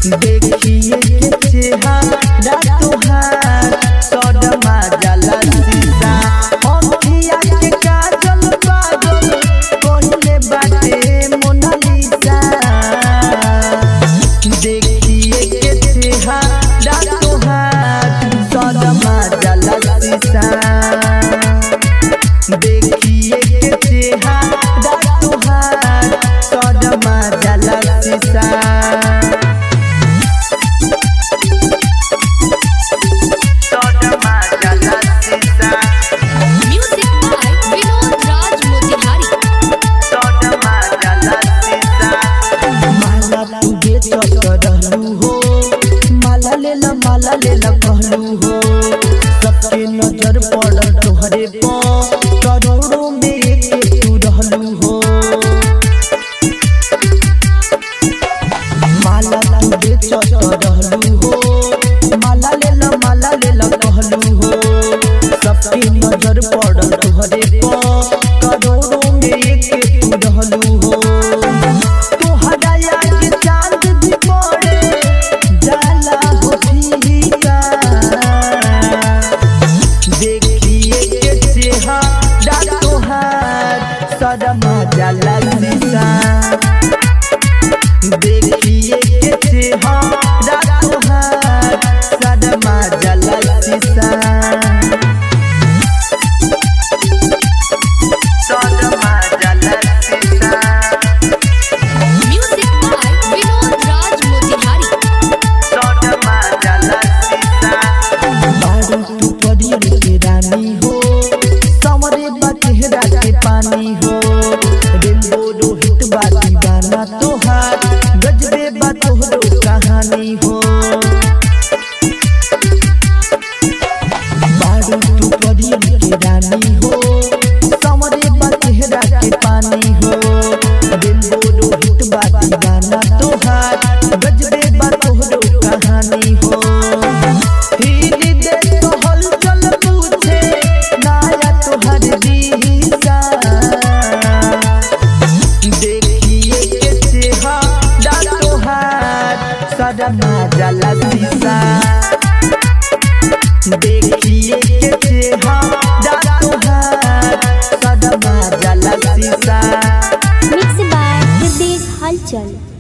देखिए के चेहरा तोहार सदमा जाला सीसा अखिया के काजल पागल कहले बाटे मोनालिसा देखिए के चेहरा तोहार सदमा जाला सीसा देखिए के चेहरा तोहार सदमा जाला सीसा सदमा जाला सीसा Music by Vinod Raj Motihari. सदमा जाला सीसा माला तू दे चढ़लू हो माला ले ला माला ले ला कहलू हो सबके नजर पड़ल तोहरे पर करोड़ों में एक तू रहलू हो माला तू दे चढ़लू हो माला ले ला माला ले ला कहलू हो सबके नजर पड़ल तोहरे पर करोड़ों में एक तू रहलू हो तोहरा याद चांद भी पड़े जाला हो फीका देखिए के चेहरा तोहार सदमा जाला सीसा देखिए के चेहरा तोहार सदमा जाला सीसा सदमा जाला सीसा Music by Vinod Raj Motihari. सदमा जाला सीसा बारू तू परियन के रानी हो समरे बा चेहरा के पानी हो रेनबो रोहित बा दीवाना तोहार गजबे बा तोहरो कहानी हो बारू तू परियन के रानी हो समरे बा चेहरा के पानी हो रेनबो रोहित बा दीवाना तोहार गजबे बा तोहरो कहानी हो हिनी दे तोहल चल पूछे नाया तोहर दीसा देखिए के चेहरा तोहार सदमा जाला सीसा देखिए के चेहरा तोहार सदमा जाला सीसा Mixed by Hridesh Halchal.